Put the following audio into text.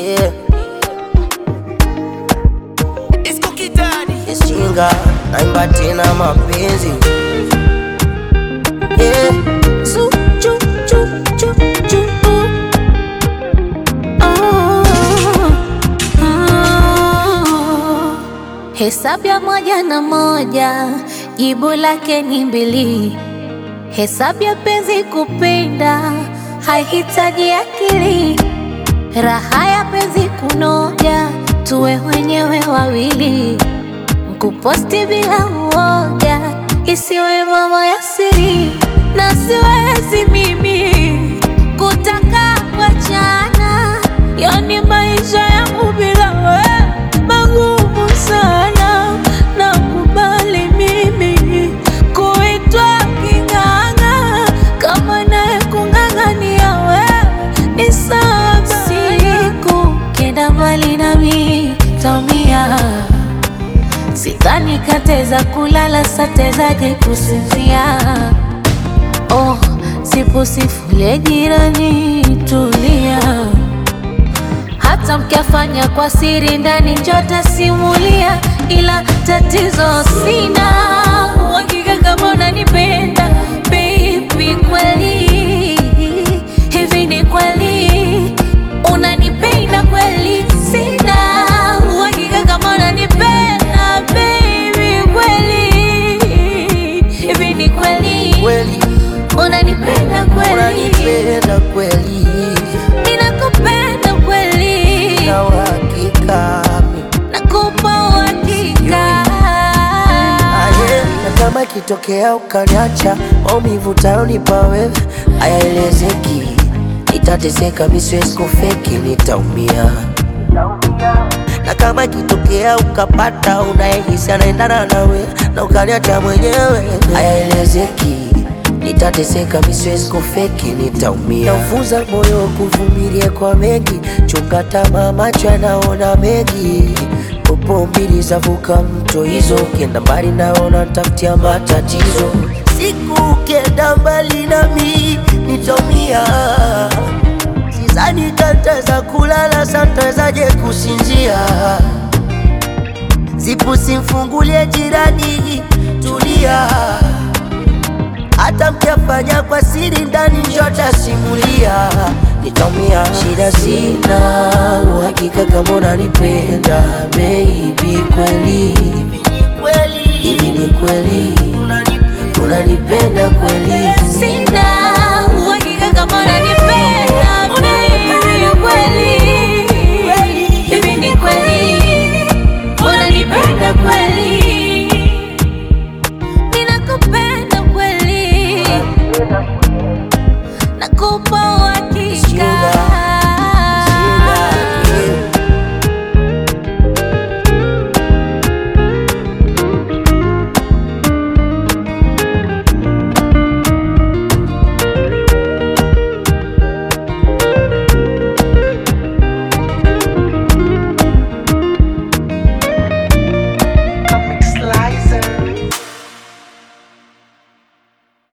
yeah. Ishinga naimba tena mapenzi yeah. Su, chu, chu, chu, chu, uh. Oh, oh. Hesabu ya moja na moja jibu lake ni mbili. Hesabu ya penzi kupenda haihitaji akili. Raha ya penzi kunoja, tuwe wenyewe wawili. Kuposti bila uoga, isiwe mambo ya siri, na siwezi mimi kutaka kuachana. Yani maisha yangu bila wewe magumu sana, nakubali mimi kuitwa king'ang'a, kama naye kung'ang'ania wewe ni sawa. Siku kenda mbali nami taumia Sidhani kateza kulala satezaje kusinzia. Oh, sipo sifulie jirani, tulia. Hata mkiafanya kwa siri ndani njota simulia, ila tatizo sina uhakika kama unanipenda baby, kweli hivi ni kweli unanipenda kweli? Sina uhakika kama unanipenda baby, kweli hivi ni kweli Kweli unanipenda kweli? unanipenda kweli Ninakupenda kweli, na uhakika nakupa uhakika. aye, na kama ikitokea ukaniacha, maumivu utayonipa wewe hayaelezeki. Nitateseka, mi siwezi kufeki, nitaumia. Na kama ikitokea ukapata unayehisi anaendana nawe na ukaniacha mwenyewe, hayaelezeki. Nitateseka, mi siwezi kufeki, nitaumia. Naufunza moyo kuvumilia kwa mengi, chunga tamaa, macho yanaona mengi. Popo mbili zavuka mto hizo, ukienda mbali naona tafutia matatizo. Siku ukienda mbali nami nitaumia. Sidhani tataweza kulala, satawezaje kusinzia? Zipu simfungulie jirani, tulia. Hata mkiafanya kwa siri ndani, njota simulia, nitaumia. Shida sina uhakika kama unanipenda baby, kweli hivi ni kweli unanipenda kweli? Sina uhakika kama unanipenda